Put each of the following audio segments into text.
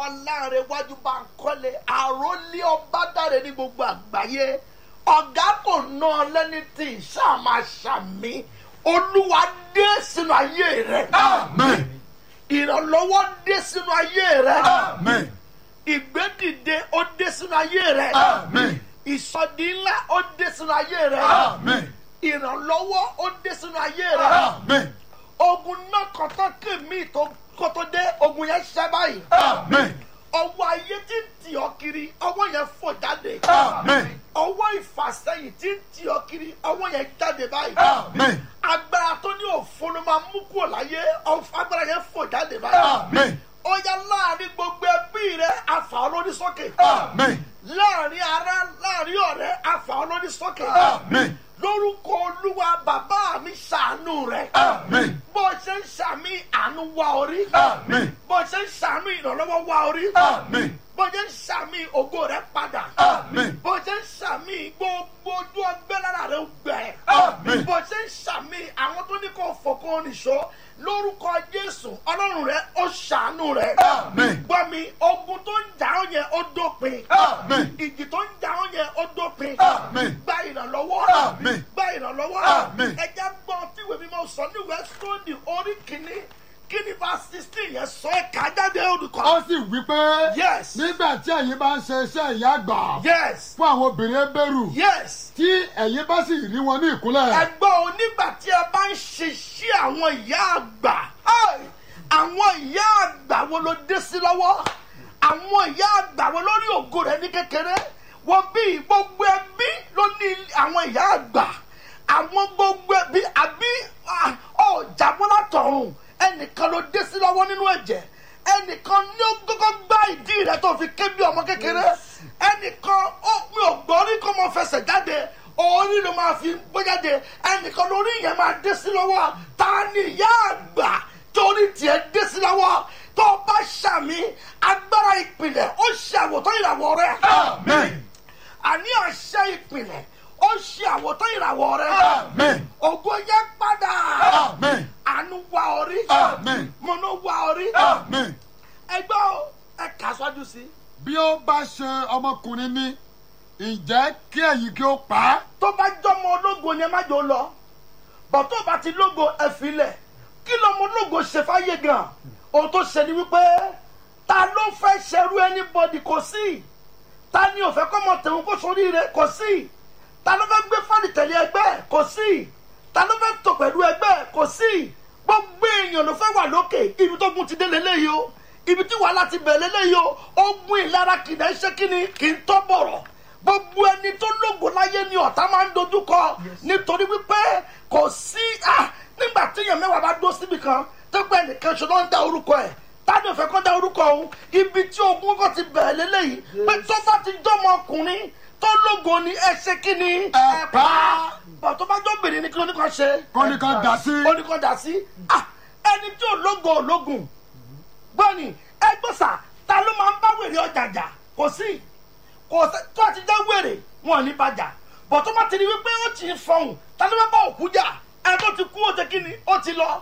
olúwa láàrin iwájú bá ń kọ́lé àròlé ọba dáre ní gbogbo àgbáyé ọ̀gá kò ná ọ lẹ́ni tí ìṣàmà ṣàmì olúwa dé sínú ayé rẹ Amen. ìrànlọ́wọ́ dé sínú ayé rẹ Amen. ìgbédìde ó dé sínú ayé rẹ Amen. ìsọdí ńlá ó dé sínú ayé rẹ Amen. ìrànlọ́wọ́ ó dé sínú ayé rẹ Amen. ogun náà kọ́tọ́ kèmí tó kótó dé ogun yẹn ṣẹ́ báyìí Amen. ọwọ́ ayé tí ń tì ọ́ kiri ọwọ́ yẹn fò jáde Amen. ọwọ́ ìfàsẹ́yìn tí ń tì ọ́ kiri ọwọ́ yẹn jáde báyìí Amen. agbára tó ní òfin ló máa mú kúrò láyé ọ- agbára yẹn fò jáde báyìí Amen. ó yá láàrin gbogbo ẹbí rẹ àfà olórí sókè Amen. láàrin ará láàrin ọ̀rẹ́ àfà olórí sókè Amen. lórúkọ olúwa bàbá mi ṣàánú rẹ Amen. bó ṣe ń ṣàmì àánú wá orí Amen. bó ṣe ń ṣàmì ìrànlọ́wọ́ wá orí Amen. bó ṣe ń ṣàmì ògo rẹ padà Amen. bó ṣe ń ṣàmì gbogbo ojú ọgbẹ́ lára rẹ gbẹ Amen. bó ṣe ń ṣàmì àwọn tó ní kó fòkó nìṣó lórúkọ jésù ọlọ́run rẹ ó ṣàánú rẹ Amen. gbọ́ mi ogun tó ń jà ọ́ yẹn ó dópin Amen. ìjì tó ń jà ọ́ yẹn ó dópin Amen. gba ìrànlọ́wọ́ Amen. gba ìrànlọ́wọ́ Amen. ẹja gbọ́ tí ìwé mímọ́ sọ ní ìwé sọ́ọ̀dì orí kìíní kíni bá sixteen yẹn sọ ẹ̀ ká jáde olùkọ́. Ó sì wí pé yes nígbà tí ẹ̀yin bá ń ṣe iṣẹ́ ìyá àgbà yes fún àwọn obìnrin Hébérù yes tí ẹ̀yin bá sì rí wọn ní ìkúnlẹ̀. ẹgbọ́n onígbà tí ẹ bá ń ṣiṣẹ́ àwọn ìyá àgbà ai, àwọn ìyá àgbà wo ló dé sí lọ́wọ́ àwọn ìyá àgbà wo lórí ògo rẹ̀ ní kékeré wọ́n bí gbogbo ẹbí ló ní àwọn ìyá àgbà àwọn gbogbo ẹbí àbí ah, ọ̀jàbọ́ látọ̀run ẹnìkan ló dé sí lọ́wọ́ nínú ẹ̀jẹ̀ ẹnìkan ní ó kọ́kọ́ gbá ìdí rẹ̀ tó fi ké bí ọmọ kékeré ẹnìkan ó mi ò gbọ́ rí kó mọ fẹsẹ̀ jáde orí ló máa fi gbé jáde ẹnìkan lórí yẹn máa dé sí lọ́wọ́ ta ni ìyá àgbà torí tiẹ̀ dé sí lọ́wọ́ tó o bá ṣàmì agbára ìpìlẹ̀ ó ṣe àwòtán ìràwọ̀ rẹ̀ Amen. àní àṣẹ ìpìlẹ̀ ó ṣe àwòtán ìràwọ̀ rẹ̀ Amen. ògo yẹn padà Amen. àánú wá orí Amen. mọ̀nà wá orí Amen. ẹgbẹ́ o ẹ kà sọ́jú sí i. Bí ó bá ṣe ọmọkùnrin ní ǹjẹ́ kí ẹ̀yin kí ó pa á. tó bá jọmọ ológo ni ẹ má jò lọ bọ̀ tó bá ti lógo ẹ filẹ̀ kí lọmọ ológo ṣe fáyé gan ohun tó ṣe ni wípé ta ló fẹ́ ṣerú anybody kò sí ta ni ò fẹ́ kọ́ mọ tẹ̀wọ́n kó sórí rẹ̀ kò sí ta ló fẹ́ gbé fáàlì tẹ̀lé ẹgbẹ́ kò sí ta ló fẹ́ tò pẹ̀lú ẹgbẹ́ kò sí gbogbo èèyàn ló fẹ́ wà lókè ibi tó gun ti dé lélẹ́yìí o ibi tí wàhálà ti bẹ̀rẹ̀ lélẹ́yìí o ogun ìlara kìdá iṣẹ́ kíni kì í tọ́ bọ̀rọ̀ gbogbo ẹni tó lógo láyé ni ọ̀tá máa ń dojú kọ nítorí wípé kò sí ah, nígbà tí èèyàn mẹ́wàá bá dó síbi kan tó gbẹ́ nìkan ṣe ló ń dá orúkọ ẹ̀ tádé òfẹ́ kọ́ dá orúkọ òun ibi tí ogun kò ti bẹ̀rẹ̀ lélẹ́yìí pé tó bá ti jọmọ ọkùnrin tó lógo ni ẹ ṣe kí ni Ẹ pa á. bọ̀ tó bá jọ bèrè ní kí ló ní kan ṣe Kọ́ni kan dà sí. ó ní kan dà sí Ah, ẹni tí ò lógo ò lógun gbọ́ni ẹgbọ́sà ta ló máa ń bá wèrè ọjà jà kò sí kò sí tó a ti jẹ́ wèrè wọn ò ní bàjà bọ̀ tó bá ti di wípé ó ti ń fọhùn ta ló máa bá òkú jà ẹ tó ti kú ó ti kí ni ó ti lọ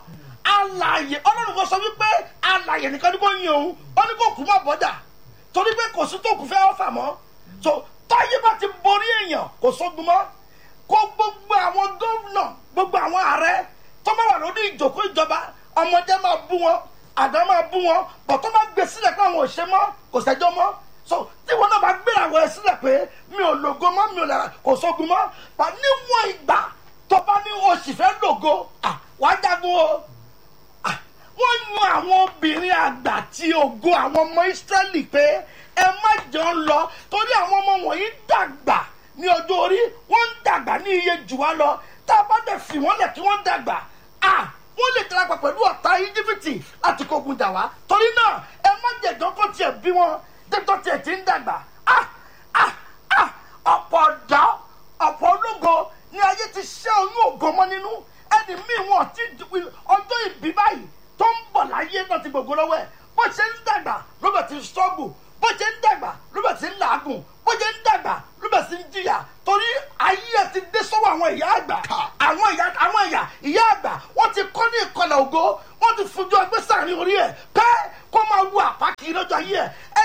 alàyè ọlọ́run kan sọ wípé alàyè nìkan ní kò yin òun ó ní kò kú má bọ́jà torí pé kò sí tó kù fẹ́ ọ́fà mọ́ tó táyé bá ti borí èèyàn kò sógun mọ́ kó gbogbo àwọn gómìnà gbogbo àwọn ààrẹ tó bá wà lórí ìjòkó ìjọba ọmọdé máa bú wọn àdá máa bú wọn bọ̀ tó bá gbé sílẹ̀ pé àwọn ò ṣe mọ́ kò sẹ́jọ́ mọ́ so tí wọn náà bá gbéra àwọn ẹ sílẹ̀ pé mi ò lògo mọ́ mi ò lára kò sógun mọ́ bá níwọ̀n ìgbà tó bá ní oṣù fẹ́ lògo ah, wàá jagun o Ah, wọ́n yan àwọn obìnrin àgbà tí ògo àwọn ọmọ ìsírẹ́lì pé ẹ má jọ ń lọ torí àwọn ọmọ wọ̀nyí dàgbà ní ọjọ́ orí wọ́n ń dàgbà ní iye jù wá lọ tá a bá dẹ̀ fi wọ́n lẹ̀ kí wọ́n dàgbà ah wọ́n lè darapọ̀ pẹ̀lú ọ̀tá íjíbítì láti kógun jà wá torí náà ẹ má jẹ̀jọ́ kó tiẹ̀ bí wọn dẹ́tọ́ tiẹ̀ ti ń dàgbà ah ah ah ọ̀pọ̀ ọ̀dọ́ ọ̀pọ̀ ológo ni ayé ti ṣẹ́ oyún ògo mọ́ nínú ẹni míì wọn ti ọjọ́ ìbí báyìí tó ń bọ̀ láyé náà ti gbogbo lọ́wọ́ ẹ̀ bó ṣe ń dàgbà ló bẹ̀ ti struggle bó ṣe ń dàgbà ló bẹ̀ ti ń làágùn bó ṣe ń dàgbà ló bẹ̀ ti ń jìyà torí ayé ẹ̀ ti dé sọ́wọ́ àwọn ìyá àgbà àwọn ìyá àwọn ìyá ìyá àgbà wọ́n ti kọ́ ní ìkọlẹ̀ ògo wọ́n ti fojú ọgbẹ́ sàárín orí ẹ̀ pẹ́ kó máa wo àpá kiri lọ́jọ́ ayé ẹ̀ ẹ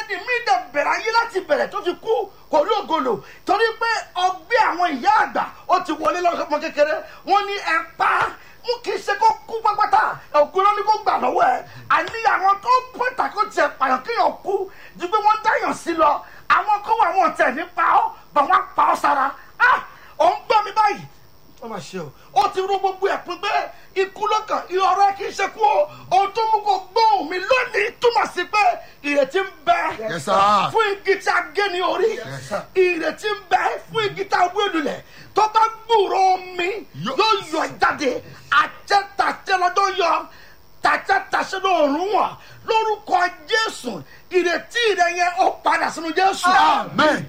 ẹni mi dẹ̀ bẹ̀rẹ̀ ayé láti bẹ̀rẹ̀ tó fi kú kò rí ògolo torí pé ọgbẹ́ àwọn ìyá àgbà ó ti wọlé lọ́wọ́ ọmọ kékeré wọ́n ní ẹ pa á mú kì í ṣe kó kú pápátá ògùn ló ní kó gbà lọ́wọ́ ẹ̀ àní àwọn tó pẹ̀tà kó tiẹ̀ pààyàn kéèyàn kú ju pé wọ́n dáyàn sí lọ àwọn kó wà wọn tẹ̀ ní pa ọ́ bà wọ́n pa ọ́ sára ah òun gbọ́ mi báyìí ó mà ṣe o ó ti rú gbogbo ẹ̀ pín pé ikú lọ́kàn ìrọ̀rẹ́ kì í ṣe kú o ohun tó mú kó gbóhùn mi lónìí túmọ̀ sí pé ìrètí ń bẹ Yes, sir. fún igi tí a gé ní orí sir. ìrètí ń bẹ fún igi tí a wé lulẹ̀ tó bá gbúrò omi Yo- yóò yọ jáde àtẹ́tàtẹ́ lọ́dọ̀ yọ tàtẹ́tàṣẹ́ lóòrùn wọn lórúkọ jésù ìrètí rẹ yẹn ó padà sínú jésù Amen.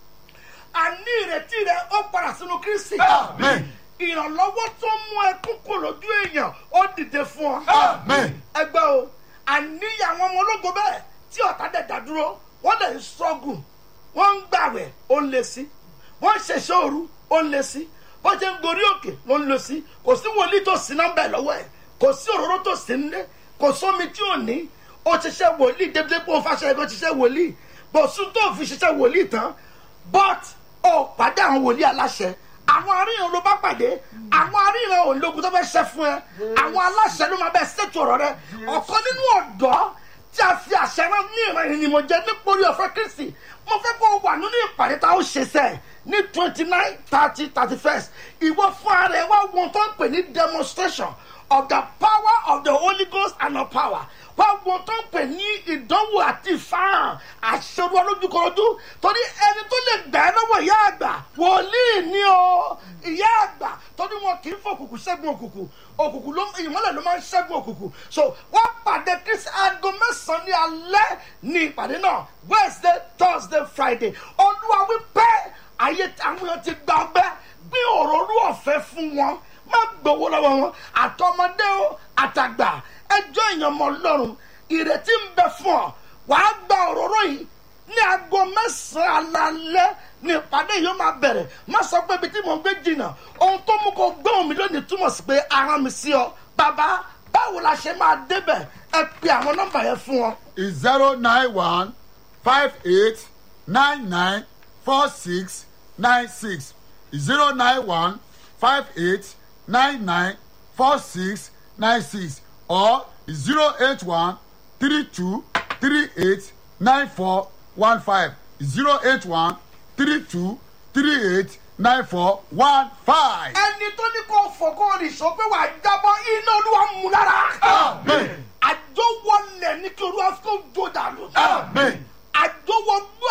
àní ìrètí rẹ ó padà sínú kristi Amen. ìrànlọ́wọ́ tó mú ẹkún kò lójú èèyàn ó dìde fún ọ. Amen. ẹgbẹ́ o àníyàn àwọn ọmọ ológo bẹ́ẹ̀ tí ọ̀tá dẹ̀ dá dúró wọ́n lè ń sọ́gùn wọ́n ń gbàwẹ̀ ó ń lé sí wọ́n ń ṣẹ̀ṣẹ̀ òru ó ń lé sí wọ́n ṣe ń gorí òkè ló ń lé sí kò sí wòlíì tó sí nọ́mbà ẹ̀ lọ́wọ́ ẹ̀ kò sí òróró tó sí nílé kò sómi tí ò ní ó ṣiṣẹ́ wòlíì débi pé ó fàṣẹ ẹ̀kọ́ ṣiṣẹ́ wòlíì bó sún tó fi ṣiṣẹ́ wòlíì tán but ó pàdé àwọn wòlíì aláṣẹ àwọn aríran ló bá pàdé àwọn aríran ológun tó fẹ́ ṣe fún ẹ àwọn aláṣẹ ló máa bẹ ṣètò ọ̀rọ̀ rẹ ọ̀kan nínú ọ̀dọ́ tí a fi àṣẹ rán ní ìran yìí ni mo jẹ nípòrí ọ̀fẹ́ kristi mo fẹ́ kó o wà nínú ìpàdé tá a ó ṣe sẹ́ ní twenty nine thirty thirty first ìwọ fún ara ẹ wá wọn tó ń pè ní demonstration of the power of the holy ghost and of power wá wọn tó ń pè ní ìdánwò àti ìfarahàn àṣẹrú olójúkọrọjú torí ẹni tó lè gbà ẹ́ lọ́wọ́ ìyá àgbà wòlíì ni o ìyá àgbà torí wọn kì í fòkùnkùn ṣẹ́gun òkùnkùn òkùnkùn ló ìmọ́lẹ̀ ló máa ń ṣẹ́gun òkùnkùn so wọ́n pàdé kristi aago mẹ́sàn-án ní alẹ́ ní ìpàdé náà wednesday thursday friday olúwa wípé ayé àwọn èèyàn ti gba ọgbẹ́ gbé òróró ọ̀fẹ́ fún wọn má gbowó lọ́wọ́ wọn àtọmọdé o àtàgbà ẹjọ́ èèyàn mọ́ lọ́rùn ìrètí ń bẹ fún ọ wàá gba òróró yìí ní aago mẹ́sàn-án alalẹ́ ní ìpàdé yìí ó máa bẹ̀rẹ̀ má sọ pé ibi tí mò ń gbé jìnnà ohun tó mú kó gbóhùn mi lónìí túmọ̀ sí pé ara mi sí ọ bàbá báwo la ṣe máa débẹ̀ ẹ pe àwọn nọ́mbà yẹn fún ọ. is zero nine one five eight nine nine four six nine six zero nine one five eight nine nine four six nine six or zero eight one three two three eight nine four one five zero eight one three two three eight nine four one five. ẹni tó ní kó fọkọ́ rìṣọ́ pé wàá jábọ́ iná olúwa mú lára. Amen. àjọwọlẹ̀ ní kí olúwa kó jó dànù. Amen. àjọwọgbó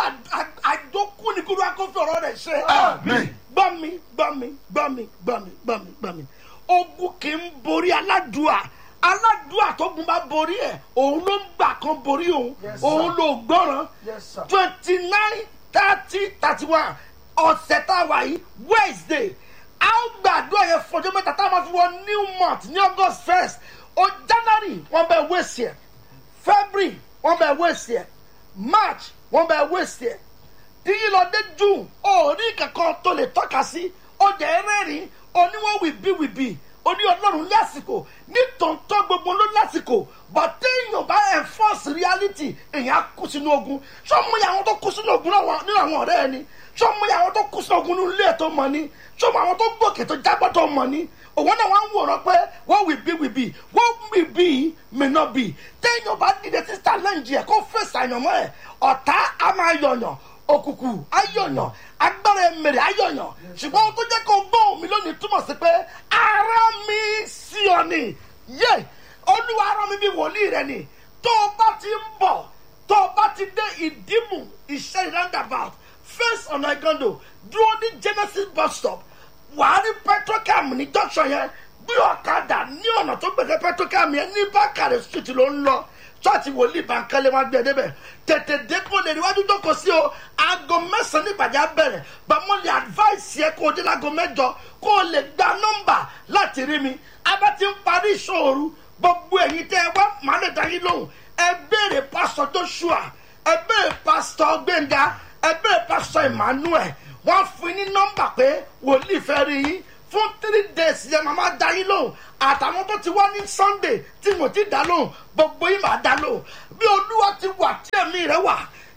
àjọkú ní kí olúwa kó fi ọ̀rọ̀ rẹ̀ ṣe. Amen. gbọ́ mi gbọ́ mi gbọ́ mi gbọ́ mi gbọ́ mi gbọ́ mi ogun kì í borí aládùúà aládùúà tó gun bá borí ẹ̀ òun ló ń gbà kan borí òun Yes, sir. òun ló gbọ́ràn Yes, sir. twenty nine thirty thirty one ọ̀sẹ̀ tá a wà yìí wednesday a ó gbàdúrà yẹn fọjọ́ mẹ́ta tá a máa fi wọ new month ní august first o january wọ́n bẹ wéṣì ẹ̀ february wọ́n bẹ wéṣì ẹ̀ march wọ́n bẹ wéṣì ẹ̀ tíyí lọ dé june orí kankan tó lè tọ́ka sí ọjà ẹrẹ́rìn oníwọ̀n wìbí wìbí oní ọlọ́run lásìkò nítòótọ́ gbogbo ló lásìkò but téèyàn bá enforce reality èèyàn á kú sínú ogun sọmọ yà àwọn tó kú sínú ogun náà nínú àwọn ọ̀rẹ́ ẹni sọmọ yà àwọn tó kú sínú ogun nínú ilé ẹ̀ tó mọ ni sọmọ àwọn tó gbòkè tó jábọ́ tó mọ ni òun náà wọ́n ń wòran pé what will be will be what will be may not be téèyàn bá dìde sí challenge ẹ̀ kó fèsì àyànmọ́ ẹ̀ ọ̀tá á máa yọ̀yàn òkùnkùn ayọ̀yàn agbára ẹ̀mẹ̀rẹ̀ ayọ̀yàn ṣùgbọ́n ohun tó jẹ́ kó gbóhùn mi lónìí túmọ̀ sí pé ara mi sí ọ ni yé olúwa ara mi bí wòlíì rẹ ni tó o bá ti ń bọ̀ tó o bá ti dé ìdímù ìṣe roundabout face ọ̀nà ìgàndò dúró ní genesis bus stop wàá rí petrocam ní junction yẹn gbé ọ̀kadà ní ọ̀nà tó gbẹ̀dẹ̀ petrocam yẹn ní bákàrẹ̀ street ló ń lọ church wòlíì bankole wọn gbé ẹ débẹ̀ tètè dépò lè níwájú jókòó sí o aago mẹ́sàn-án nígbàdí abẹ́rẹ́ bàmọ́ lè advice yẹ kó o dé láago mẹ́jọ kó o lè gba nọ́mbà láti rí mi abá ti ń parí ìṣòro gbogbo ẹ̀yin tẹ́ ẹ wá màá lè dá yín lóhùn ẹ béèrè pásítọ̀ joshua ẹ béèrè pásítọ̀ gbẹ̀ngà ẹ béèrè pásítọ̀ emmanuel wọ́n fún yín ní nọ́mbà pé wòlíì fẹ́ rí yín fún three days yẹn màmá da yín lóhùn àtàwọn tó ti wá ní sunday tí mo ti dá lóhùn gbogbo yín máa dá lóhùn bí olúwa ti wà tí ẹ̀mí rẹ wà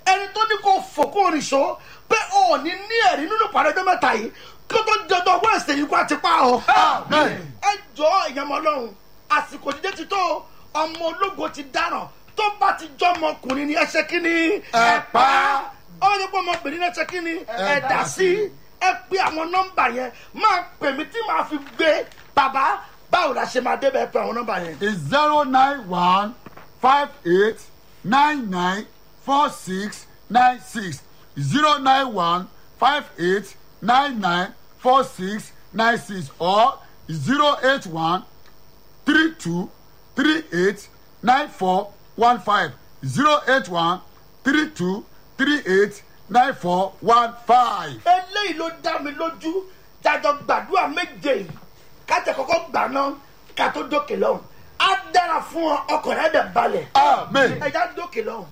ẹni tó ní kó fòkó oníṣó pé ò ní ní ẹ̀rí nínú ìpàdé ọjọ́ mẹ́ta yìí kí ó tó jẹjọ wẹ́ẹ̀sì yìí kó àti pa ọ́. Amen. ẹ jọ ìyàmọ̀ ọlọ́run àsìkò jíjẹ́ ti tó ọmọ ológo ti dáràn tó bá ti jọ ọmọkùnrin ni ẹ ṣe kí ni Ẹ pa. ó ní pé ọmọbìnrin náà ṣe kí ni ẹ Ẹ dà dà sí ẹ pé àwọn nọ́mbà yẹn máa pè mí tí màá fi gbé bàbá báwo la ṣe máa débẹ̀ pé àwọn nọ́mbà yẹn. is zero nine one five eight nine nine four six nine six zero nine one five eight nine nine four six nine six or zero eight one three two three eight nine four one five zero eight one three two three eight nine four one five. eléyìí ló dá mi lójú jájọ gbàdúrà méje yìí kájẹ kọkọ gbà náà ká tó dókè lọhùn á dára fún ọ ọkàn rẹ dẹ balẹ amen. ẹjá dókè lọhùn.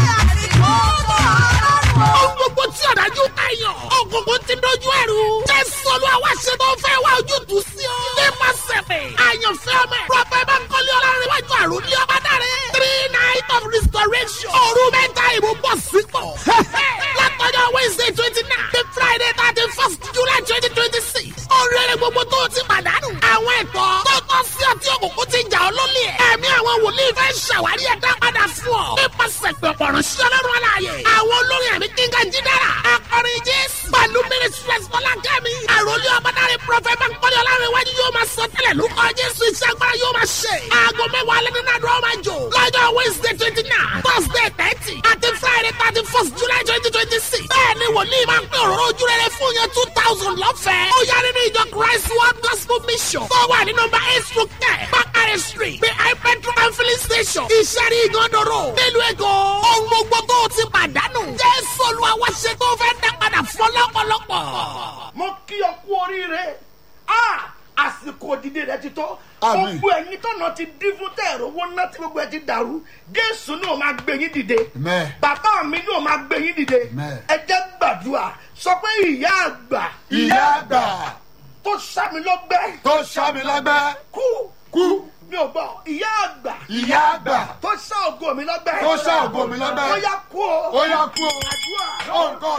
Ohun gbogbo tí ọ̀dájú kàyàn. Ògùnkùn ti dojú ẹ̀rù. Jésù olú àwa ṣe tó fẹ́ wá ojútùú sí ọ. Nípa sẹ̀pẹ̀. Àyànfẹ́ ọmọ ẹ̀. Prọfẹ̀ Bankole Ọlárẹ̀wájú àrùn ní ọba dáre. Three night of restoration. Òru mẹ́ta ìbò bọ̀ sípò. Látọjọ́ Wednesday twenty nine. The Friday thirty first July twenty twenty six. Oríire gbogbo tó o ti pàdánù. Àwọn ẹ̀tọ́ tó tọ́ sí ọtí òkùnkùn ti jà ọ́ lólè. Ẹ̀mí àwọn wòlíì fẹ́ ṣàwárí ẹ̀dá padà fún ọ. Nípasẹ̀ pẹ̀pọ̀ ránṣẹ́ ọlọ́run aláàyè. Àwọn olórin ẹ̀mí kíngà jídára. Akọrin Jésù. Pẹ̀lú Ministries Bọ́lá Kẹ́mi. Àròlé ọmọdáre Prọfẹ̀ Bankole Ọlárẹ̀wájú yóò máa sọ tẹ́lẹ̀ lórúkọ Jésù iṣẹ́ agbára yóò máa ṣe. Aago mẹ́wàá lẹ́nu náà dúró máa jò. Lọ́jọ́ Wednesday twenty nine, Thursday thirty, àti Friday thirty first July twenty twenty six. Bẹ́ẹ̀ni wòlíì máa ń pín òróró ojú rere fún yẹn two thousand lọ́fẹ̀ẹ́. Ó yá nínú ìjọ Christ World Gospel Mission. Tó wà ní nọmba eight through ten, Bakare Street, behind petrol and filling station. Ìṣẹ́rí ìgànnàró. Nílùú Èkó. Ohun gbogbo tó o ti pàdánù. Jésù Olúwa wá ṣe tó fẹ́ dá padà fún ọlọ́pọ̀lọpọ̀. mo kí ọ kú oríire Ah, àsìkò òdìdí rẹ ti tó Àmín. gbogbo ẹyin tọ̀nà ti dín fún tẹ̀rọ owó ná tí gbogbo ẹ ti dàrú jésù náà máa gbé yín dìde Amen. bàbá mi náà máa gbé yín dìde Amen. ẹ jẹ́ gbàdúrà sọ pé ìyá àgbà ìyá àgbà tó sàmì lọ́gbẹ́ tó ṣàmì lágbẹ́ kú kú mi ò gbọ́ ìyá àgbà ìyá àgbà tó sá ògo mi lọ́gbẹ́ tó ṣá ògo mi lọ́gbẹ́. ó yá kú o ó yá kú o. àdúrà orúkọ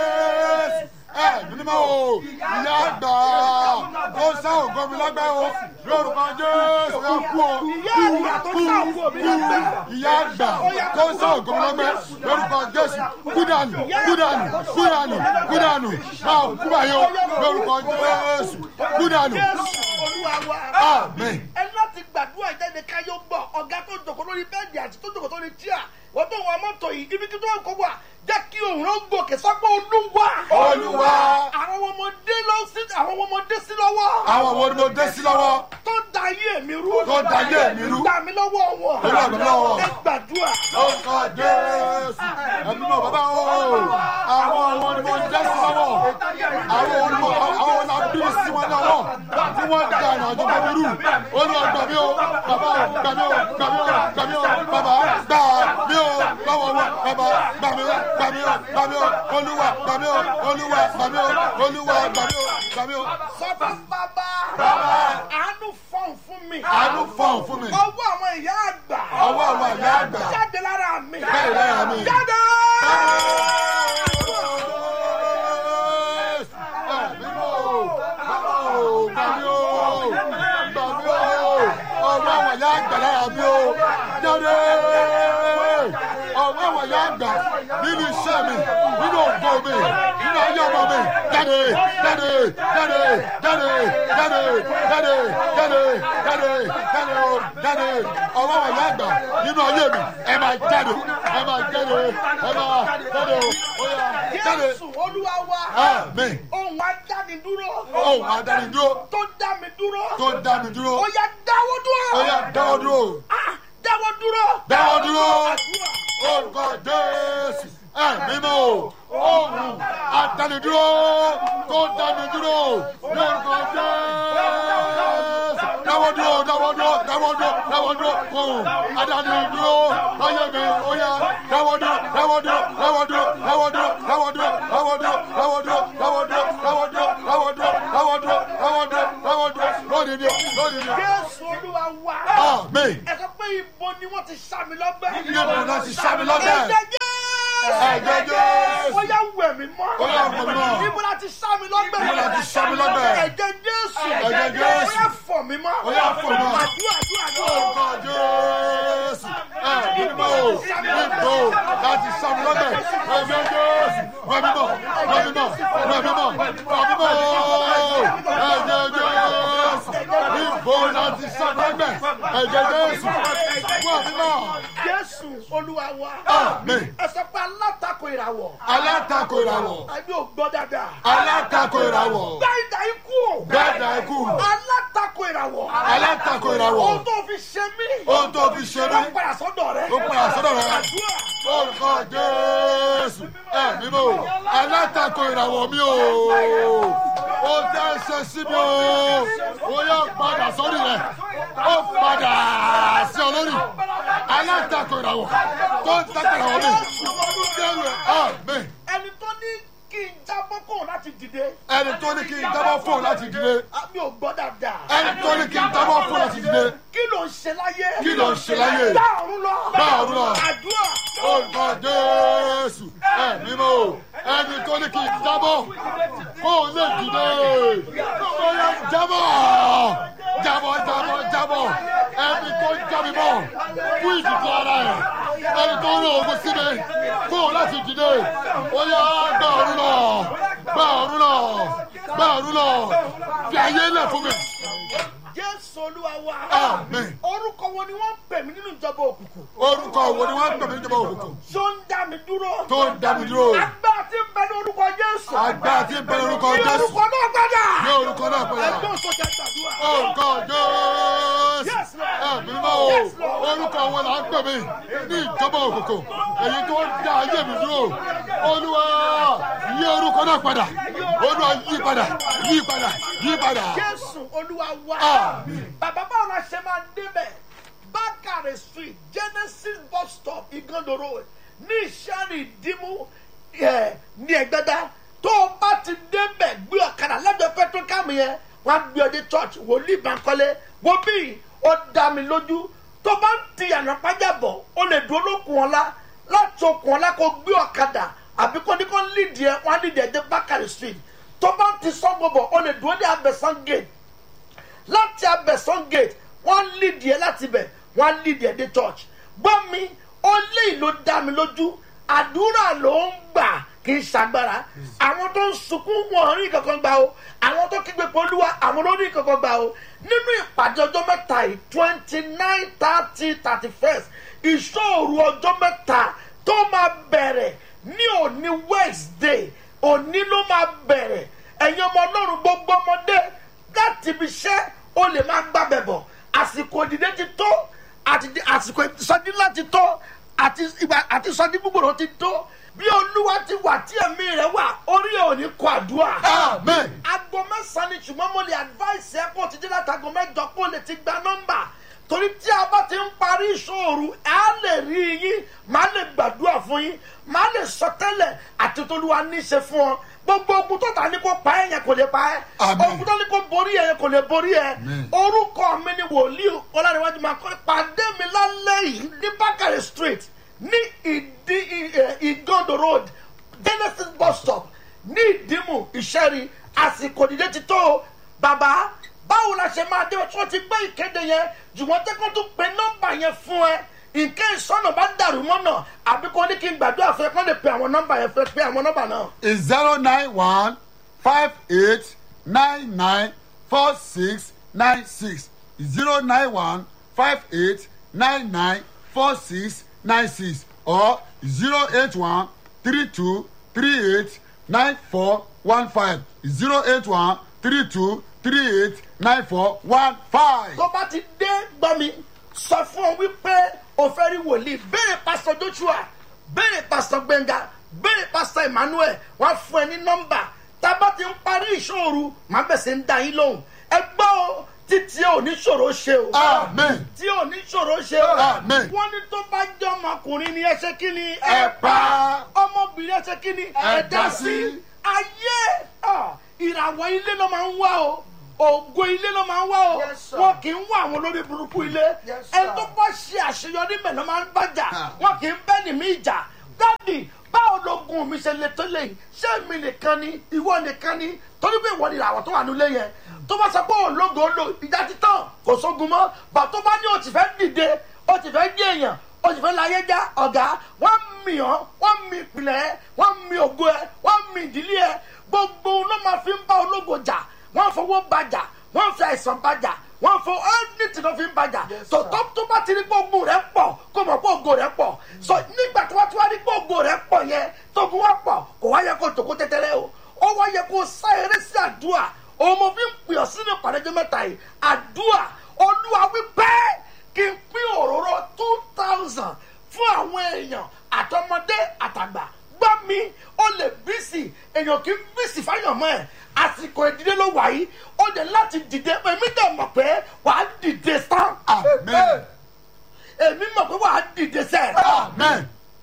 jésù ẹ mímọ́ o ìyá àgbà ó sá ògo mi lọ́gbẹ́ o lórúkọ jésù ẹ kú o ìyá àgbà tó sá ògo mi lọ́gbẹ́ ìyá àgbà tó sá ògo mi lọ́gbẹ́ lórúkọ jésù kúdànù kúdànù kúdànù kúdànù máa kú báyìí o lórúkọ jésù kúdànù jésù olúwa wa. amen ẹ láti gbàdúrà ìjáde káyọ gbọ ọgá tó jòkó lórí bẹẹdì àti tó jòkó lórí tíà wọn tó wọn mọtò yìí ibi tí tó ń kó wà jẹ kí òun ló gòkè sọpọ olúwa. Olúwa. àwọn ọmọdé lọ sí àwọn ọmọdé sí lọ́wọ́. àwọn wo ni mo dé sí lọ́wọ́ tó da ayé mi rú. Tó da ayé mi rú. gbà mí lọ́wọ́ wọn. Ó gbà mí lọ́wọ́ wọn. ẹ gbàdúrà. orúkọ jésù ẹbí náà bàbá o àwọn ọmọ ni mo jẹ́ sí lọ́wọ́ àwọn ọmọ àwọn ọmọ náà bí sí wọn lọ́wọ́ tí wọ́n da ìrìn àjò bàbá rú ó ní ọgbà mi o bàbá o gbà mí o gbà mí o gbà mí o bàbá gbà mí o lọ́wọ́ wọn bàbá gbà mí o gbà mí o gbà mí o olúwa gbà mí o olúwa gbà mí o olúwa gbà mí o gbà mí o. sọ fún bàbá. Bàbá. àánú fọ̀n fún mi. àánú fọ̀n fún mi ọwọ́ àwọn ìyá àgbà. ọwọ́ àwọn ìyá àgbà jáde lára mi. bẹ́ẹ̀ lára mi. jáde. nínú iṣẹ́ mi nínú ògbó mi nínú ayé ọmọ mi jáde jáde jáde jáde jáde jáde jáde jáde jáde o jáde ọwọ́ àwọn ìyá àgbà nínú ayé mi ẹ máa jáde ẹ máa jáde ẹ máa jáde o ó yá jáde jésù olúwa wa. amen ohun adánidúró. ohun adánidúró tó dá mi dúró. tó dá mi dúró ó yá dáwọ́ dúró. ó yá dáwọ́ dúró Ah, dáwọ́ dúró. dáwọ́ dúró Àdúrà. orúkọ jésù ẹ̀mí mọ́ o ohun adánidúró tó dá mi dúró lórúkọ jésù dáwọ́ dúró dáwọ́ dúró dáwọ́ dúró dáwọ́ dúró ohun adánidúró ayé mi ó yá dáwọ́ dúró dáwọ́ dúró dáwọ́ dúró dáwọ́ dúró dáwọ́ dúró dáwọ́ dúró dáwọ́ dúró dáwọ́ dúró dáwọ́ dúró dáwọ́ dúró dáwọ́ dúró dáwọ́ dúró dáwọ́ dúró lónìí ni lónìí ni jésù olúwa wa. amen ẹ sọ pé ibo ni wọ́n ti sá mi lọ́gbẹ́. iye mi náà ti sá mi lọ́gbẹ́. ẹ̀jẹ̀ jẹ́. Ẹ̀jẹ̀ Jésù. ó yá wẹ̀ mí mọ́. Ó yá wẹ̀ mí mọ́. níbo la ti sá mi lọ́gbẹ̀. Níbo la ti sá mi lọ́gbẹ̀. ẹ̀jẹ̀ Jésù. Ẹ̀jẹ̀ Jésù. ó yá fọ̀ mí mọ́. Ó yá fọ̀ mí mọ́. àdúrà àdúrà Orúkọ àdúrà. Jésù. Ẹ̀mí mímọ́ o. Níbo láti sàmì lọ́gbẹ̀. Ẹ̀jẹ̀ Jésù. Wẹ̀ mímọ́. Wẹ̀ mímọ́. Wẹ̀ mímọ́. Wẹ̀ mímọ́ o. Ẹ̀jẹ̀ Jésù. Níbo láti sàmì lọ́gbẹ̀. Ẹ̀jẹ̀ Jésù. Wẹ̀ mímọ́. Jésù Olúwa wa. Àmín. ẹ sọ pé alátakò ìràwọ̀. Alátakò ìràwọ̀. àbí ò gbọ́ dáadáa. Alátakò ìràwọ̀. gbá ìdá ikú o. Gbẹ́dà ikú. alátakò ìràwọ̀. Alátakò ìràwọ̀. ohun tó fi ṣe mí. Ohun tó fi ṣe mí. ó padà sọ́dọ̀ rẹ. Ó padà sọ́dọ̀ rẹ. àdúrà. Orúkọ Jésù. Ẹ̀mí mọ́. Alátakò ìràwọ̀ mi o. Ó tẹ́ ṣe sí mi o. Ó yọ padà sórí rẹ̀. Ó padà sí ọ lórí. Alátakò ìràwọ̀. Tó ń takò ìràwọ̀ mi. Jẹ́wẹ̀ àmì. ẹni tó ní kí n jábọ́ kò láti dìde. Ẹni tó ní kí n dábọ́ fóun láti dìde. àbí ò gbọ́ dáadáa. Ẹni tó ní kí n dábọ́ fóun láti dìde. kí ló ń ṣe láyé. Kí ló ń ṣe láyé? gbá ọ̀run lọ. Gbá ọ̀run lọ. àdúrà. Orúkọ Jésù. Ẹ̀mí mọ́. Ẹni tó ní kí n dábọ́ fóun lè dìde. Ó yẹ jábọ̀. Jábọ̀ jábọ̀ jábọ̀. Ẹni tó jábí bọ̀ fún ìdìbò ara ẹ̀. Ẹni tó rán ogun sí mi fóun láti dìde. Ó yẹ gbá ọ̀run lọ. Gbá ọ̀run lọ. Gbá ọ̀run lọ. Fi ayé lẹ̀ fún mi. Jésù Olúwa wa. Àmín. orúkọ wo ni wọ́n ń pè mí nínú ìjọba òkùnkùn. Orúkọ wo ni wọ́n ń pè mí níjọba òkùnkùn? tó ń dá mi dúró. Tó ń dá mi dúró. agbára tí ń bẹ ní orúkọ Jésù. Agbára tí ń bẹ lórúkọ ní Jésù. orúkọ náà padà. Ní orúkọ náà padà. ẹgbẹ́ òṣòṣè gbàdúrà. Orúkọ Jésù. Yes, Lord. Ẹ̀mí mọ́ o. Yes, Lord. Orúkọ wọn là ń pè mí ní ìjọba òkùnkùn. Èyí tó ń dá ayé mi dúró. Olúwa yí orúkọ náà padà. Olúwa yí padà. Yí padà. Yí padà. Jésù Olúwa wa. Àmín. bàbá báwo la ṣe máa débẹ̀ Bákàrẹ̀ street Genesis bus stop Igando road ní ìṣẹ́rìn ìdímú ẹ̀, ní ẹ̀gbẹ́dá tó o bá ti débẹ̀ gbé ọ̀kadà lẹ́gbẹ̀ẹ́ petrocam yẹn wọ́n á gbé ọdẹ church wòlíì Bankole wo bí ó dá mi lójú tó bá ń ti yànnà pàjá bọ̀ ó lè dúró lókun ọ̀la láti okùn ọ̀la kó gbé ọ̀kadà àbí kó ní kó lídìí ẹ̀ wọ́n á lídìí ẹ̀ dé Bákàrẹ̀ street tó bá ń ti sọ́gbọ̀bọ̀ ó lè dúró ní abẹ́sán gate láti abẹ́sán gate wọ́n lídìí ẹ̀ láti bẹ̀ wọ́n lídìí ẹ̀ dé church gbọ́ mi ó lé ìlú dá mi lójú àdúrà ló ń gbà kì í ṣàgbára àwọn tó ń sunkún wọn rí kankan gbà o àwọn tó kígbe polúwa àwọn ló rí kankan gbà o nínú ìpàdé ọjọ́ mẹ́ta yìí twenty nine thirty thirty first ìṣòro ọjọ́ mẹ́ta tó máa bẹ̀rẹ̀ ní òní wednesday òní ló máa bẹ̀rẹ̀ ẹ̀yin ọmọ ọlọ́run gbogbo ọmọdé láti ibi iṣẹ́ ó lè máa gbàbẹ̀ bọ̀ àsìkò ìdílé ti tó àti àsìkò ìsọjí láti tó àti ìgbà àti ìsọjí gbogbo ti tó bí olúwa ti wà tí ẹ̀mí rẹ̀ wà orí ẹ̀ ò ní kọ àdúrà. Amen. aago mẹ́sàn-án ni ṣùgbọ́n mo lè advice ẹ kó o ti dé láti aago mẹ́jọ kó o lè ti gba nọ́mbà torí tí a bá ti ń parí ìṣòro á lè rí yín màá lè gbàdúrà fún yín màá lè sọ tẹ́lẹ̀ àti tolúwa ní í ṣe fún ọ gbogbo ogun tó ta ní kó pa ẹ yẹn kò lè pa ẹ Àmín. ogun tó ní kó borí ẹ yẹn kò lè borí ẹ Àmín. orúkọ mi ni wòlíì ọlárẹ̀wájú máa kọ́ pàdé mi lálẹ́ yìí ní bákàrẹ̀ street ní ìdí ì- ìgàndò road genesis bus stop ní ìdímù ìṣẹ́rí àsìkò dídé ti tó o. bàbá báwo la ṣe máa dé tí wọ́n ti gbé ìkéde yẹn jùwọ́n tẹ́kọ̀ tó pe nọ́mbà yẹn fún ẹ nǹkan ìsọ̀nà bá dàrú mọ́nà àbí kò ní kí n gbàdúrà fún ẹ kó lè pe àwọn nọ́mbà yẹn fẹ́ pe àwọn nọ́mbà náà. is zero nine one five eight nine nine four six nine six zero nine one five eight nine nine four six nine six or zero eight one three two three eight nine four one five zero eight one three two three eight nine four one five. tó bá ti dé gbọ́ mi sọ fún ọ wípé o fẹ́ rí wòlíì béèrè pásítọ̀ joshua béèrè pásítọ̀ gbẹ̀ngà béèrè pásítọ̀ emmanuel wọ́n á fún ẹ ní nọ́mbà tá a bá ti ń parí ìṣòro màá bẹ̀sẹ̀ ń da yín lóhùn ẹ gbọ́ o títí ò ní ṣòro ṣe o amen. tí ò ní ṣòro ṣe o Amen. wọ́n ní tó bá jẹ́ ọmọkùnrin ni ẹ ṣe kí ni Ẹ pa. ọmọbìnrin ẹ ṣe kí ni ẹ dá sí ayé ah, ìràwọ̀ ilé ló máa ń wá o ògo ilé ló máa ń wá o Yes, sir. wọn kì í wá àwọn olórí burúkú ilé Yes, sir. ẹni tó bá ṣe àṣeyọrí mẹ́lẹ̀ máa ń bàjà Ah. wọn kì í bẹ́ ní mí ìjà dádì báwo logun mi ṣe le tó lẹ́yìn ṣé mi nìkan ni ìwọ nìkan ni torí pé ìwọ ni ìràwọ̀ tó wà nílé yẹn tó bá sọ pé òun lógo lo ìjà títàn kò sógun mọ́ bà tó bá ní o ti fẹ́ dìde o ti fẹ́ dí èèyàn o ti fẹ́ láyé já ọ̀gá wọ́n mì ọ́ wọ́n mì ìpìlẹ̀ ẹ̀ wọ́n mì ògo ẹ̀ wọ́n mì ìdílé ẹ̀ gbogbo ló máa fi ń bá ológo jà wọ́n fowó bàjà wọ́n fi àìsàn bàjà wọ́n fọ ẹ́nìtì ló fi ń bàjà tó tó tó bá ti rí pé ogun rẹ̀ pọ̀ kó mọ̀ pé ogo rẹ̀ pọ̀ so nígbà tó wá tó wá rí pé ogo rẹ̀ pọ̀ yẹn tógun wá pọ̀ kò wá yẹ kó tòkó tẹ́tẹ́rẹ́ o ó wá yẹ kó sá eré sí àdúrà òun mo fi ń pè ọ́ sínú ìpàdéjọ́ mẹ́ta yìí àdúrà olúwa wí bẹ́ẹ̀ kí n pín òróró two thousand fún àwọn èèyàn àtọmọdé àtàgbà gbọ́ mi ó lè bísì èèyàn kì í bísì fáyọ̀mọ́ ẹ̀ àsìkò ìdílé ló wà yìí ó dé láti dìde èmi dẹ̀ mọ̀ pé wàá dìde sán amen èmi mọ̀ pé wàá dìde sẹ́ amen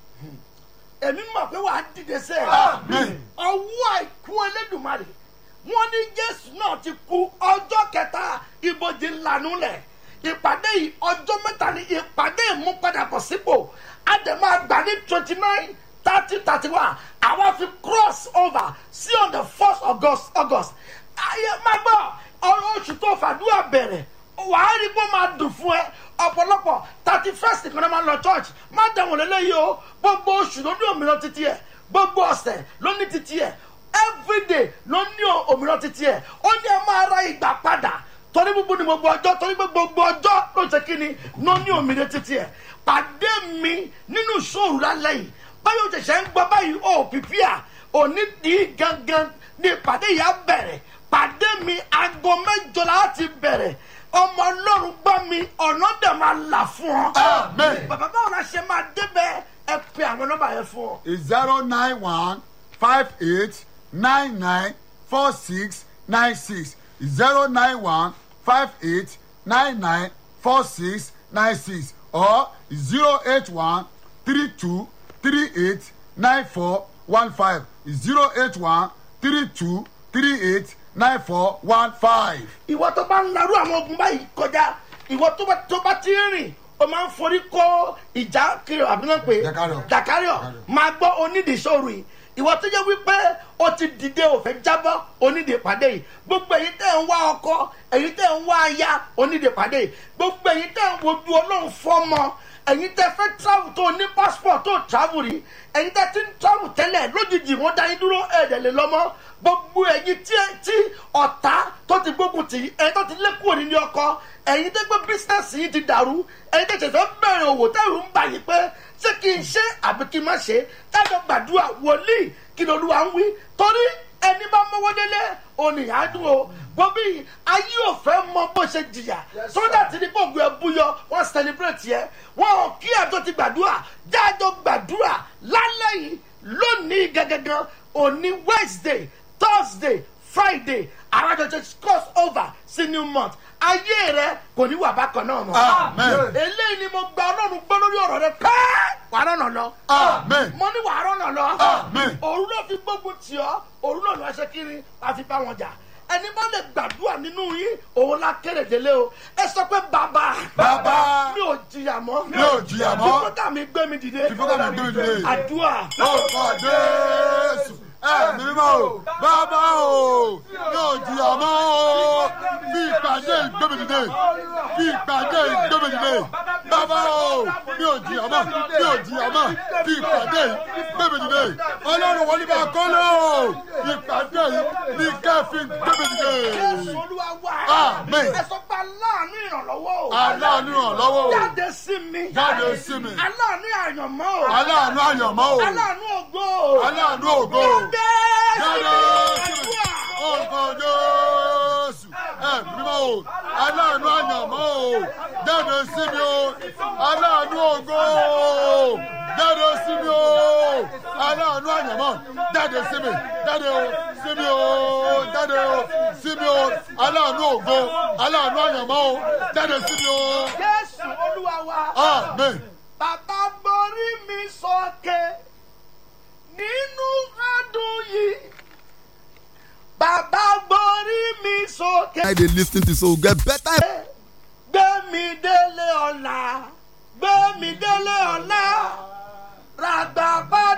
èmi mọ̀ pé wàá dìde sẹ́ amen ọwọ́ àìkú ẹlẹ́dùnmarè wọ́n ní jésù náà ti kú ọjọ́ kẹta ibojì lànà lẹ̀ ìpàdé yìí ọjọ́ mẹ́ta ni ìpàdé ìmúpadàbọ̀ sípò àdèmọ́ àgbà ní twenty nine thirty thirty one àwa fi cross over sí on the first august august ayé máa gbọ́ ọ̀rọ̀ oṣù tó fàdúrà bẹ̀rẹ̀ wàá rí pé ó máa dùn fún ẹ ọ̀pọ̀lọpọ̀ thirty first kan náà máa lọ church má dẹ̀wọ̀n lélẹ́yìí o gbogbo oṣù ló ní òmìnira títí ẹ̀ gbogbo ọ̀sẹ̀ ló ní títí ẹ̀ everyday ló ní òmìnira títí ẹ̀ ó ní ẹ máa ra ìgbà padà torí gbogbo ni gbogbo ọjọ́ torí pé gbogbo ọjọ́ ló ṣe kí ni ló ní òmìnira títí ẹ̀ pàdé mi nínú ìṣòro lálẹ́ yìí báyọ̀ ṣẹ̀ṣẹ̀ ń gbọ́ báyìí ó pìpìà òní ní gangan ní ìpàdé yìí á bẹ̀rẹ̀ pàdé mi aago mẹ́jọ láti bẹ̀rẹ̀ ọmọ ọlọ́run gbọ́ mi ọ̀nà dẹ̀ máa là fún ọ. Amen. bàbá báwo la ṣe máa débẹ̀ ẹ pe àwọn nọ́mbà yẹn fún ọ. is zero nine one five eight nine nine four six nine six zero nine one five eight nine nine four six nine six or zero eight one three two three eight nine four one five zero eight one three two three eight nine four one five. ìwọ tó bá ń larú àwọn ogun báyìí kọjá ìwọ tó bá tó bá ti ń rìn o máa ń forí kó ìjà kiri àbí náà pé Jàkárìọ̀. jàkárìọ̀ máa gbọ́ onídìí sóòrù yìí ìwọ tó jẹ́ wípé o ti dìde òfẹ́ jábọ́ onídìí pàdé yìí gbogbo èyí tẹ̀ ń wá ọkọ èyí tẹ̀ ń wá aya onídìí pàdé yìí gbogbo èyí tẹ̀ ń wojú ọlọ́run fọ́mọ èyí tẹ̀ fẹ́ travel tó ní passport tó travel rí èyí tẹ̀ ti ń travel tẹ́lẹ̀ lójijì wọ́n dá yín dúró ẹ̀ẹ́dẹ̀ lè lọ́mọ gbogbo èyí tí tí ọ̀tá tó ti gbógun tì í ẹ̀yin tó ti lé kúrò nílé ọkọ ẹ̀yin tó gbé bísínẹ́sì yìí ti dàrú ẹ̀yin tó ṣẹ̀ṣẹ̀ bẹ̀rẹ̀ òwò tẹ̀rù ń bà yín pé ṣé kí n ṣe àbí kí n má ṣe tájọ gbàdúrà wòlíì kí lolúwa ń wí torí ẹni bá mọ́wọ́ délé oníyàádùn o gbọ́bí ayé ò fẹ́ mọ bó ṣe jìyà sódà tí ní gbogbo ẹ búyọ wọ́n celebrate yẹ wọ́n kí àjọ ti gbàdúrà jájọ gbàdúrà lálẹ́ yìí lónìí gẹ́gẹ́gẹ́ òní wednesday thursday friday àràjọ ti cross over sí new month ayé rẹ kò ní wà bákan náà mọ́ Amen. eléyìí ni mo gba ọlọ́run gbọ́ lórí ọ̀rọ̀ rẹ pẹ́ẹ́ wà á rọ̀nà lọ Amen. mo ní wàá rọ̀nà lọ Amen. òru ló fi gbógun tì ọ́ òru náà ló ṣe kiri wàá fi bá wọn jà ẹni bá lè gbàdúrà nínú yín òun la kéré délé o ẹ sọ pé bàbá Bàbá. mi ò jìyà mọ́ Mi ò jìyà mọ́. fífọ́tà mi gbé mi dìde Fífọ́tà mi gbé mi dìde. àdúrà Orúkọ Jésù ẹ̀mí mọ́ o, bàbá o, yóò jìyà mọ́ o, bí ìpàdé ìgbẹ́mìdìde, bí ìpàdé ìgbẹ́mìdìde, bàbá o, yóò jìyà mọ́, yóò jìyà mọ́, bí ìpàdé ìgbẹ́mìdìde, ọlọ́run wọlé bá kọ́ lọ, ìpàdé ní kẹ́fì ìgbẹ́mìdìde. jésù olúwa wá Amen. ẹ sọ pé aláàánú ìrànlọ́wọ́ o Aláàánú ìrànlọ́wọ́ o, jáde sí mi jáde sí mi, aláàánú àyànmọ́ o aláàánú àyànmọ́ o, aláàánú ògo o aláàánú ògo o. jáde Jáde sí sí mi. mi Orúkọ Jésù. Ẹ̀mí mímọ́ o. Aláàánú àyànmọ́ o. Jáde sí mi o. Aláàánú ògo o. Jáde sí mi o. Aláàánú àyànmọ́. Jáde sí mi. Jáde o. Sí mi o. Jáde o. Sí mi o. Aláàánú ògo. Aláàánú àyànmọ́ o. Jáde sí mi o. jésù olúwa wa. Amen. bàbá borí mi sókè nínú ọdún yìí bàbá borí mi sókè I dey lis ten to so get better. gbé mi délé ọ̀la gbé mi délé ọ̀la ràgbà padà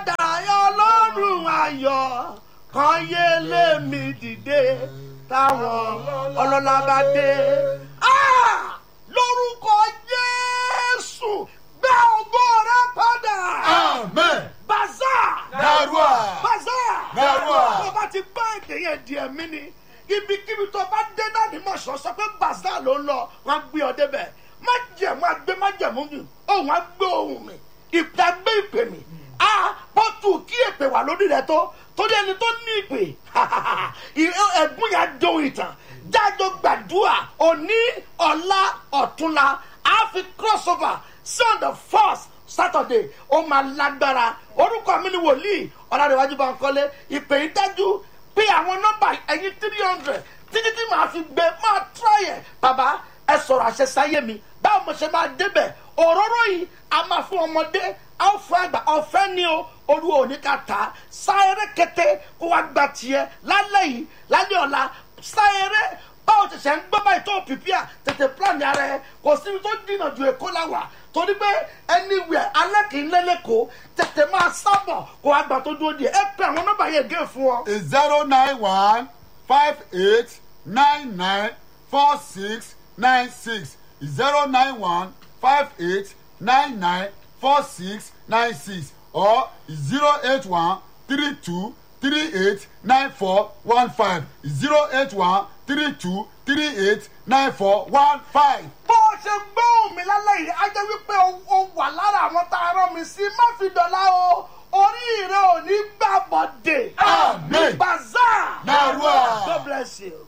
kan yé lé mi dìde táwọn ọlọ́lá bá dé. Ah! lórúkọ jésù gbé ògo rẹ padà. amen baza Narua. baza Narua. tó bá ti gbọ́ èdè yẹn di ẹ̀mí ni ibikíbi tó bá dé náà ní mọ̀ṣọ́ sọ pé baza ló ń lọ wọ́n á gbé ọ débẹ̀ má jẹ̀mú agbé má jẹ̀mú mi òun á gbé ohun mi ìpè agbé ìpè mi a bọ́tù kí èpè wà lórí rẹ tó torí ẹni tó ní ìpè ẹ̀gbọ́n yà dóhun ìtàn jájọ gbàdúrà òní ọ̀la ọ̀túnla a fi crossover sí on the first saturday ó máa lágbára orúkọ mi ni wòlíì ọ̀làdéwájú bá ń kọ́lé ìpè yìí dájú pé àwọn nọ́mbà ẹ̀yìn three hundred títí tí màá fi gbé máa tráyẹ̀ bàbá ẹ sọ̀rọ̀ àṣẹ sáyé mi báwo mo ṣe máa débẹ̀ òróró yìí a máa fún ọmọdé a ó fún àgbà ọ̀fẹ́ ni o olúwa ò ní ká tà á sáyẹrẹ kété kó wá gba tiẹ̀ lálẹ́ yìí lálẹ́ ọ̀la sáyẹrẹ báwo ti ṣe ń gbọ́ báyìí tó pìpìà tètè plan ara ẹ kò síbi tó dínà ju èkó la wà torí pé anywhere alẹ́ kì í lẹ́lẹ́kọ̀ọ́ tètè máa sábọ̀ kó wá gbà tó dúró díẹ̀ ẹ pé àwọn nọ́mbà yẹn gé fún ọ. is zero nine one five eight nine nine four six nine six zero nine one five eight nine nine four six nine six or zero eight one three two three eight nine four one five zero eight one three two three eight nine four one five. bó o ṣe gbóhùn mi lálẹ́ yìí á jẹ́ wípé o- o wà lára àwọn tá a rán mi sí má fi dọ̀la o orí rẹ ò ní gbà bọ̀dẹ̀. Amen. bazaar. Narua. God bless you.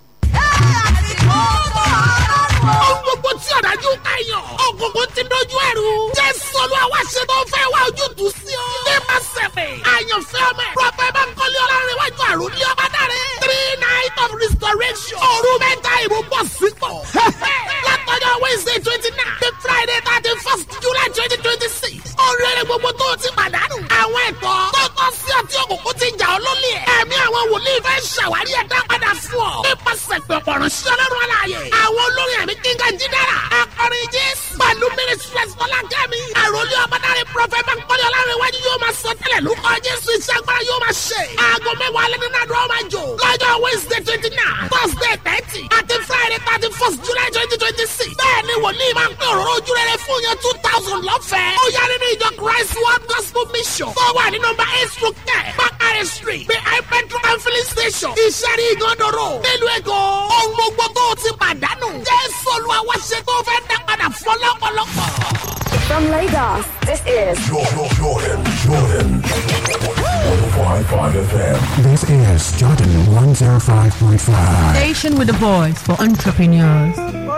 ohun gbogbo tí ọ̀dájú kàyàn ògùnkùn ti dojú ẹ̀rù jésù olúwa wá ṣe tó fẹ́ wá ojútùú sí ọ. nípa sẹ̀fẹ̀ àyànfẹ́ ọmọ ẹ̀ prọfẹ̀ bankole ọlọ́rinwájú àrùn ní ọba dáre three night of restoration òru mẹ́ta ìmúbọ̀ sípò. látọjọ́ wednesday twenty nine the friday thirty first july twenty twenty six oríire gbogbo tó o ti pàdánù àwọn ẹ̀tọ́ tó tọ́ sí ọtí òkùnkùn ti jà ọ́ lólè ẹ̀mí àwọn wòlíì fẹ́ ṣàwárí ẹ̀dá padà fún ọ nípasẹ̀ pẹ̀pọ̀ ránṣẹ́ ọlọ́run aláàyè àwọn olórin ẹ̀mí kíngà jídára akọrin jésù pẹ̀lú ministries fọlákẹ́mi àròlé ọmọdáre prọfẹ̀ bankole ọlọ́rinwájú yóò máa sọ tẹ́lẹ̀ lórúkọ jésù iṣẹ́ agbára yóò máa ṣe aago mẹ́wàá alẹ́ nínú àdúrà máa jò lọ́jọ́ wednesday twenty nine thursday thirty àti friday thirty first july twenty twenty six bẹ́ẹ̀ ni wòlíì máa ń pín òróró ojú rere fún yẹn two thousand lọ́fẹ̀ẹ́ ó yá nínú ìjọ christ world gospel mission tó wà ní nọmba eight through ten bakare street behind petrol and filling station ìṣẹ́rí ìgànnàró nílùú èkó ohun gbogbo tó o ti pàdánù jésù olúwa wá ṣe tó fẹ́ dá padà fún ọlọ́pọ̀lọpọ̀. From Lagos, this is Jordan, Jordan, Jordan. 105.5 FM. This is Jordan 105.5. Station with a voice for entrepreneurs.